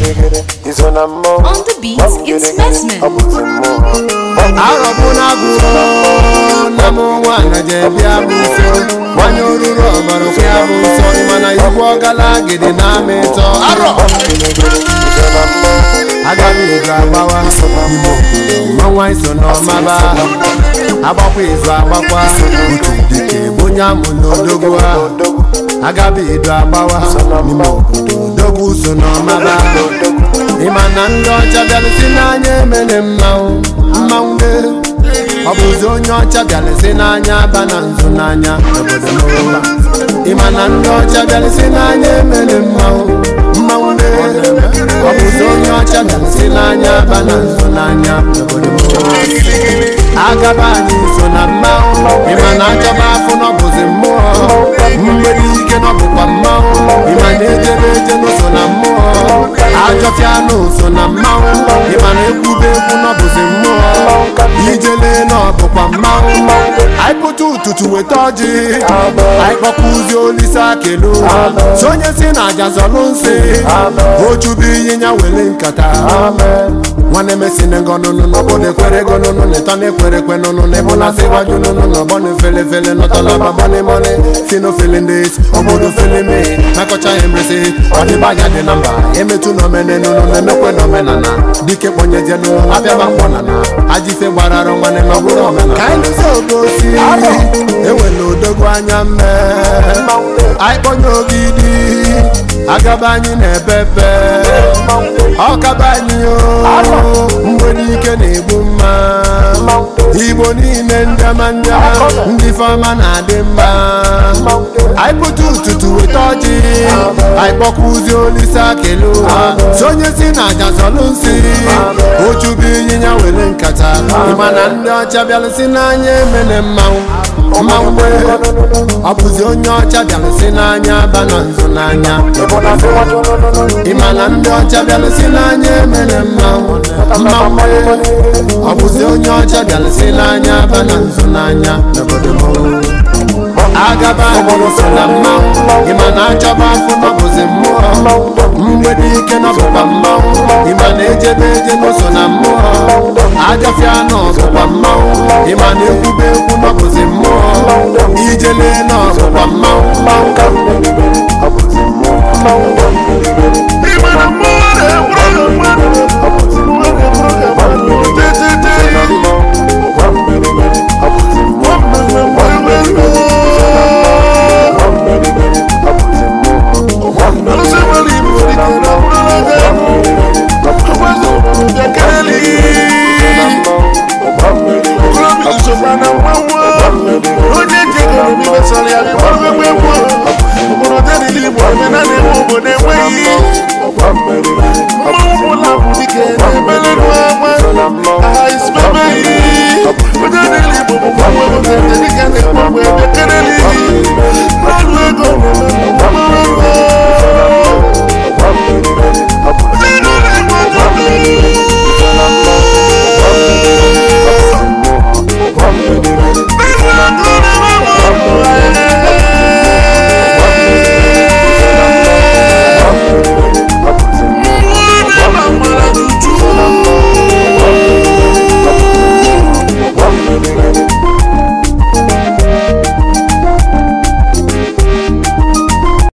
iso na mmọnwụ On the beat, it's Messman. ọ bụzi mmụọ arọbụna agụrụ na m nwaanyị ga-ebịa bụ nsọ nwanyị oruru ọbara okwu ya bụ nsọ mana igwe ọgalagidi na-amị ịtọ arọ iso na mmọnwụ agaghị ego agbawa imo mmanwa iso n'ọmaba agbakwa izu agbakwa uche dike bụ onye amụ n'odogwu ha agaghị edo agbawa n'ime obodo odogwu so n'ọmaba ịma na ndị ọcha bịarụsi n'anya emere mmanwụ mmanwụ mee ọ bụzi onye ọcha bịarụsi n'anya aba na nzu n'anya obodo n'ụwa ịma na ndị ọcha bịarụsi n'anya emere mmanwụ mmanwụ mee ọ bụzi onye ọcha bịarụsi n'anya aba na nzu n'anya obodo n'ụwa agaba anyị so na mmanwụ ịma na achọba afọ n'ọbụzi mmụọ mgbede ike n'ọbụkwa mmanwụ ịma na ejebe eje n'ụso na mmụọ ajọfịa n'ụso na mmanwụ ịma na ekwube ekwu n'ọbụzi mmụọ ijele n'ọbụkwa mmanwụ anyị pụta ụtụtụ weta ọjị anyị kpọkwuzi olise akelu sonye si na aja zọlụ nsị ochubu ịnyịnya were nkata nwanne mesine gọnụnụ n'obodo ekwere gọnụnụ n'ịtọ na-ekwere kwe nụnụ n'ịbụ na sị gwaju nụnụ n'ọgbọ na-efele fele nọtọla baba mọni si n'ofele ndị esi obodo fele mee nakọcha ya emresi ọdịbanya dị na mba emetụ na omene nụnụ na-emekwe na omenana dike kpọnyeje nụnụ abịaba mkpọ na na ajife gbararụ nwanne na ọbụrụ omenana ka anyị lụzi ogosi ewela odogwu anya mme anyị kpọnye ogidi agaba anyị na-epepe ọkaba anyị o mgbede ike na-egbu mma igbo niile ndịama ndịama ndị fọma na-adị mma anyị pụta ụtụtụ weta ọjị anyị kpọkwuzi olise akelu ụwa sonye si na aja zọlụ nsị ochubu ịnyịnya were nkata ịma na ndị ọcha bịalụsi n'anya emene mmanwụ mmanwụ mee ọ bụzi onye ọcha bịalụsi n'anya aba na nzu n'anya ịma na ndị ọcha bịalụsi n'anya emene mmanwụ mmanwụ mee ọ bụzi onye ọcha bịalụsi n'anya aba na nzu n'anya n'obodo m agaba anyị so na mmanwụ ịma na achọba afọ n'ọbụzi mmụọ mgbede